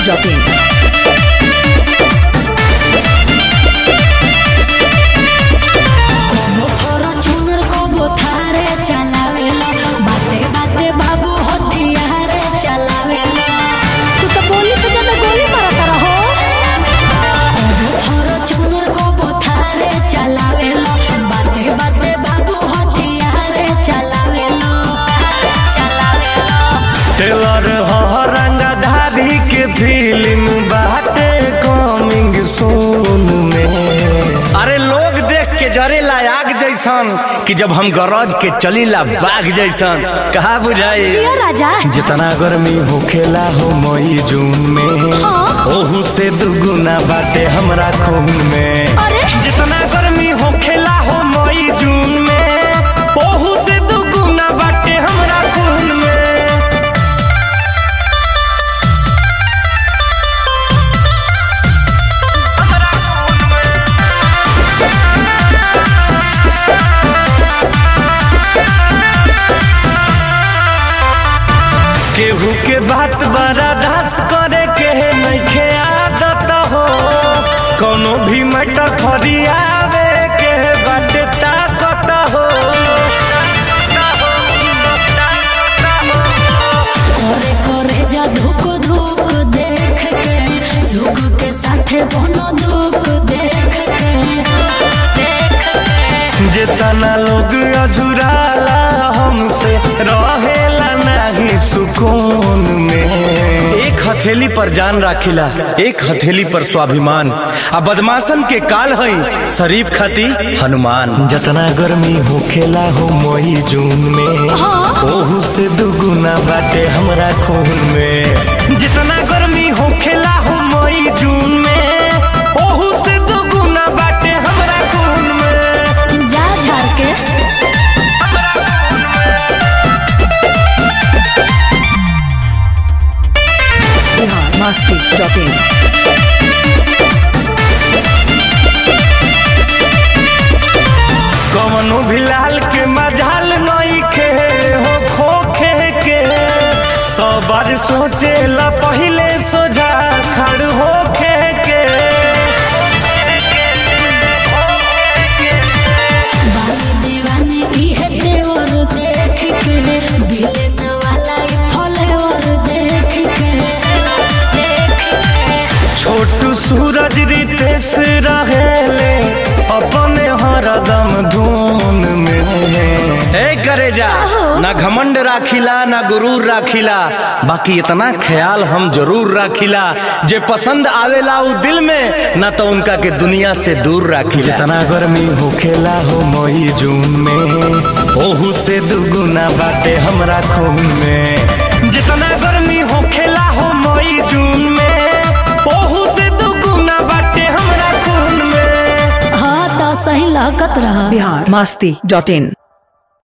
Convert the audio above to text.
masti.in. Fortuner को बोथारे चलावेला बाते बाते बाबू हथियारे चलावेला तू तो गोली से ज्यादा गोली मारता रहो फॉर्च्यूनर को बोथारे चलावेला बाते बाते बाबू हथियारे चलावेला चलावेला टेलर ह रंगधारी के फिल्म बाटे कमिंग सून में अरे लोग देख के जरेला आग जैसन कि जब हम गरज के चलीला बाघ जैसन कहा बुझाई जियो राजा जितना गर्मी होखेला हो मई जून में हाँ। ओहू से दुगुना बाटे हमरा खून में अरे जितना गर्मी होखेला हो मई जून में ओहू से दुगुना बाटे हमरा खून में हमरा खून में केहू के बात बड़ा दास करे के नइखे आदत हो कोनो भी मैटर फरियावे के बाटे ताकत हो करे करे जा धुक धुक देख के लोग के साथे बनो दुख देख के देख के जितना लोग अझुराला हमसे रहेला नहीं सुकून में एक हथेली पर जान राखिला एक हथेली पर स्वाभिमान आ बदमाशन के काल है शरीफ खाती हनुमान जितना गर्मी होखेला हो मई जून में ओहू से दुगुना बाटे हमरा खून में जितना गर्मी होखेला हो मई जून में ओहू से दुगुना बाटे हमरा खून में जा झाड़ के Bihar masti.in. कवनो भी लाल के मजाल नई खे हो खोखे के सौ बार सोचे ला पहले सोझा खड़ होखे के बानी दीवानी इहे देवर देख के बिलन वाला ई फलेवर देख के देख के छोटू सूरज रितेश रहेले अपने हरदम धुन में ए करे जा ना घमंड राखिला ना गुरूर राखिला बाकी इतना ख्याल हम जरूर राखिला जे पसंद आवेला उ दिल में ना तो उनका के दुनिया से दूर राखिला जितना गर्मी होखेला हो मई जून में ओहू से दुगुना बाटे हमरा खून में जितना गर्मी होखेला हो मई जून में ओहू से दुगुना बाटे हमरा खून में हाँ तो सही लागत रहा Bihar masti.in.